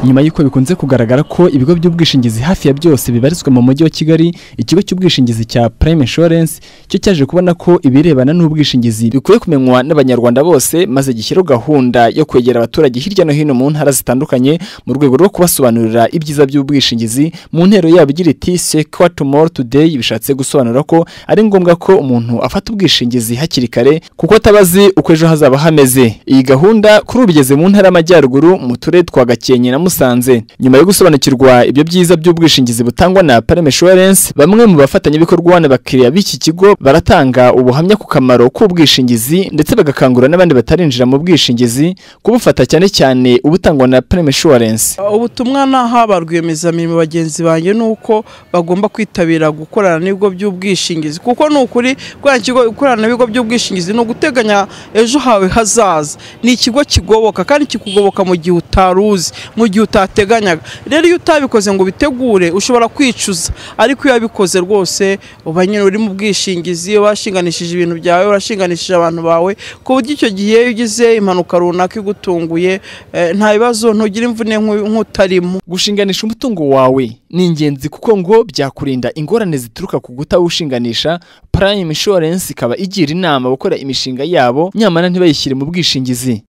nyuma y'uko bikunze kugaragara ko ibigo by'ubwishingizi hafi ya byose bibarizwa mu mujyi wa kigali ikigo cy'ubwishingizi cya prime insurance cyo cyaje kubona ko ibirebana n'ubwishingizi bikwiye kumenywa n'abanyarwanda bose maze gishyiraho gahunda yo kwegera abaturage hirya no hino mu ntara zitandukanye mu rwego rwo kubasobanurira ibyiza by'ubwishingizi mu ntero yabo igira iti secure tomorrow today bishatse gusobanura ko ari ngombwa ko umuntu afata ubwishingizi hakiri kare kuko atabazi uko ejo hazaba hameze iyi gahunda kuri ubu igeze mu ntara y'amajyaruguru mu turere twa gakenke na musanze nyuma yo gusobanukirwa ibyo byiza by'ubwishingizi butangwa na Prime Insurance bamwe mu bafatanyabikorwa n'abakiriya b'iki kigo baratanga ubuhamya ku kamaro k'ubwishingizi ndetse bagakangurira n'abandi batarinjira mu bwishingizi kubufata cyane cyane ubutangwa na Prime Insurance ubutumwa naha ba rwiyemezamirimo bagenzi banjye ni uko bagomba kwitabira gukorana n'ibigo by'ubwishingizi kuko ni ukuri gukorana ikigo gukorana n'ibigo by'ubwishingizi ni uguteganya ejo hawe hazaza ni ikigo kigoboka kandi kikugoboka mu gihe utari uzi mu gihe utateganyaga rero iyo utabikoze ngo ubitegure ushobora kwicuza ariko iyo wabikoze rwose uba nyine uri mu bwishingizi washinganishije ibintu byawe urashinganishije abantu bawe ku buryo icyo gihe iyo ugize impanuka runaka igutunguye eh, nta bibazo ntugira imvune nk'u- nk'utarimo gushinganisha umutungo wawe ni ingenzi kuko ngo byakurinda ingorane zituruka ku gutawushinganisha Prime Insurance ikaba igira inama abakora imishinga yabo nyamara ntibayishyire mu bwishingizi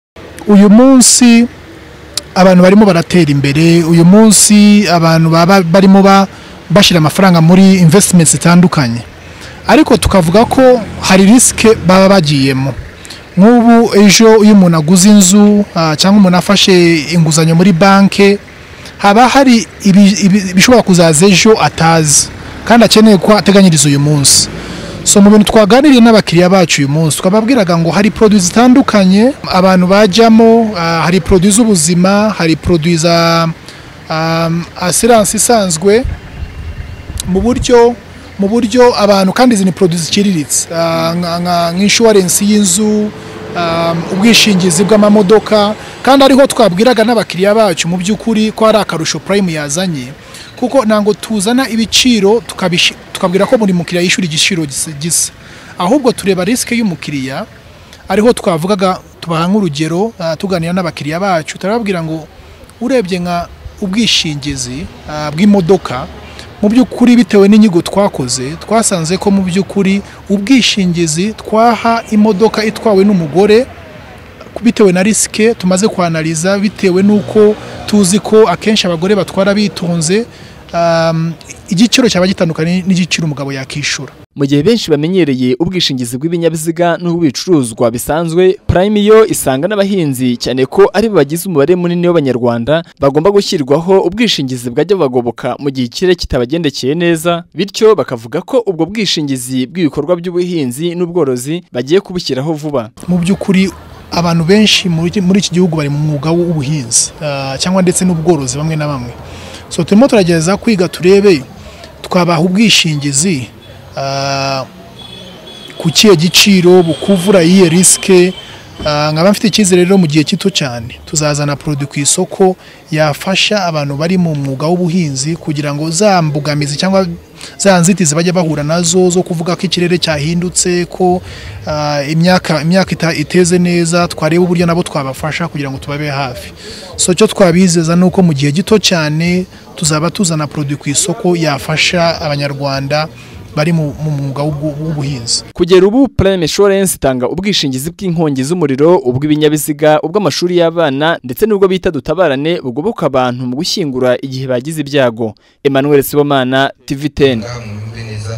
uyu munsi abantu barimo baratera imbere uyu munsi abantu baba barimo ba- bashyira amafaranga muri investments zitandukanye ariko tukavuga ko hari risike baba bagiyemo nk'ubu ejo iyo umuntu aguze inzu ah, cyangwa umuntu afashe inguzanyo muri banki haba hari ibi- ibi- ibishobora kuzaza ejo atazi kandi akeneye ko ateganyiriza uyu munsi so mu bintu twaganiriye n'abakiriya bacu uyu munsi twababwiraga ngo hari produit zitandukanye abantu bajyamo ah, hari produit z'ubuzima hari produit za um, assurance isanzwe mu buryo mu buryo abantu kandi izi ni produit ziciriritse ah, nka- nka- nka insurance y'inzu um, ubwishingizi bw'amamodoka kandi ariho twabwiraga n'abakiriya bacu mu by'ukuri ko hari akarusho prime yazanye kuko ntabwo tuzana ibiciro tukabishi- tukabwira ko buri mukiriya yishyura igiciro gis- gisa ahubwo tureba risike y'umukiriya ariho twavugaga tubaha nk'urugero ah, tuganira n'abakiriya bacu turababwira ngo urebye nka ubwishingizi ah, bw'imodoka mu by'ukuri bitewe n'inyigo twakoze twasanze ko mu by'ukuri ubwishingizi twaha imodoka itwawe n'umugore bitewe na risike tumaze kwanariza bitewe n'uko tuzi ko akenshi abagore batwara bitonze um, igiciro cyaba gitandukanye n'igiciro umugabo yakishyura mu gihe benshi bamenyereye ubwishingizi bw'ibinyabiziga n'ubw'ibicuruzwa bisanzwe Prime yo isanga n'abahinzi cyane ko ari bo bagize umubare munini w'abanyarwanda bagomba gushyirwaho ubwishingizi bwajya bubagoboka mu gihe ikirere kitabagendekeye neza bityo bakavuga ko ubwo bwishingizi bw'ibikorwa by'ubuhinzi n'ubworozi bagiye kubushyiraho vuba mu by'ukuri abantu benshi muri muri iki gihugu bari mu mwuga w'ubuhinzi ah, cyangwa ndetse n'ubworozi bamwe na bamwe so turimo turagerageza kwiga turebe twabaha ubwishingizi ah, ku kihe giciro bukuvura iyihe risike ah, nkaba mfite icyizere rero mu gihe gito cyane tuzazana produit ku isoko yafasha abantu bari mu mwuga w'ubuhinzi kugira ngo za mbogamizi cyangwa za nzitizi bajya bahura nazo zo kuvuga ko ikirere cyahindutse ko ah, imyaka imyaka ita- iteze neza twareba uburyo nabo twabafasha kugira ngo tubabe hafi so icyo twabizeza ni uko mu gihe gito cyane tuzaba tuzana produit ku isoko yafasha abanyarwanda bari mu mu mwuga w'ubwo- w'ubuhinzi Kugera ubu Prime Insurance itanga ubwishingizi bw'inkongi z'umuriro, ubw'ibinyabiziga, ubw'amashuri y'abana ndetse n'ubwo bita dutabarane bugoboka abantu mu gushyingura igihe bagize ibyago. Emmanuel Sibomana, TV10. mwumve neza